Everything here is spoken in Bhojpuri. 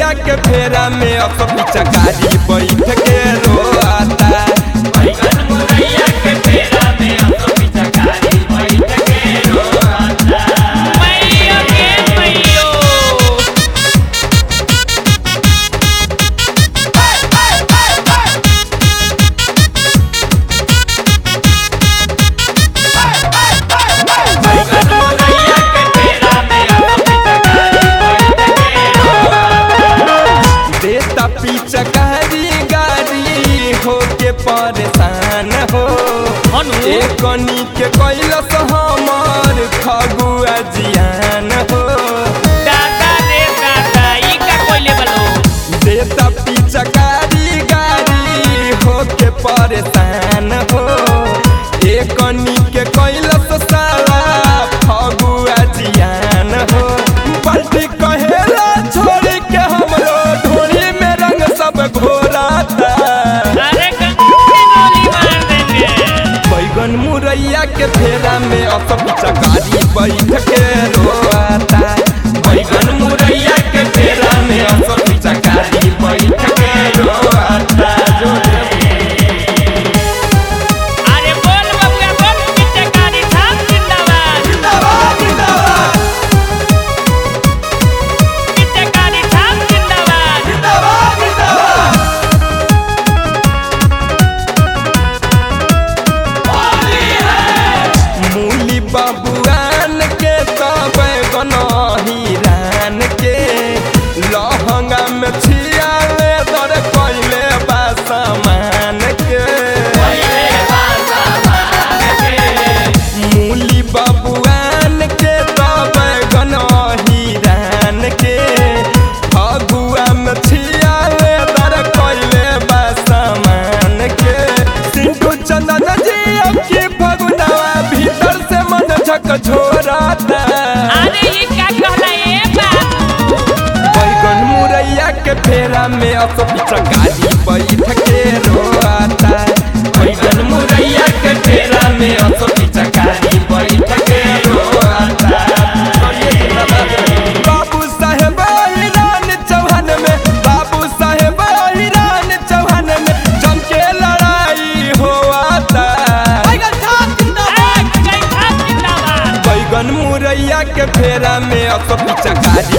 मुरैया के फेरा में अब चकारी बैठ के रोता बैगन मुरैया के फेरा में अब तो पिचकारी बैठ के रोता मैयो के मैयो बैगन मुरैया के फेरा में अब तो पिचकारी बैठ के रोता देता पिचकारी गाड़ी होके परेशान हो हनु एकनी के कैलस हमर खगुआ जियान हो दादा रे दादा ई का कोइले बलो देता पिचकारी गाड़ी होके परेशान हो एकनी के कैलस साला फगुआ जियान हो पलटी कहेला छोड़ के हमरो ढोली में रंग सब घोराता अरे गंदी गोली मार देंगे बैगन मुरैया के फेरा में असब चकारी बैठ के रोता बैगन मुरैया के फेरा में असब चकारी बैठ के रोता जो अरे बोल बबुआ बोल पिचकारी छाप जिंदाबाद जिंदाबाद जिंदाबाद पिचकारी छाप जिंदाबाद जिंदाबाद जिंदाबाद मूली बबुआन के तब गनहिरान के लहंगा में छियाले दर कैले बा सामान के पहिले बासा मान के मूली बबुआन के तब गनहिरान के फगुआ में छियाले दर कैले बा सामान के सिंधु चंदन जी अब की फगुनवा भीतर से मन झक झोराता अरे ई का कहला ए बाबू बैगन मुरैया के फेरा में असो चकारी बैठ के रोता बैगन मुरैया के फेरा में असो चकारी बैठ के रोता बाबू साहेब ईरान चौहान में बाबू साहेब ईरान चौहान में जम के लड़ाई होता बैगन छाप जिंदाबाद ए गई छाप जिंदाबाद बैगन मुरैया के फेरा में अब चकारी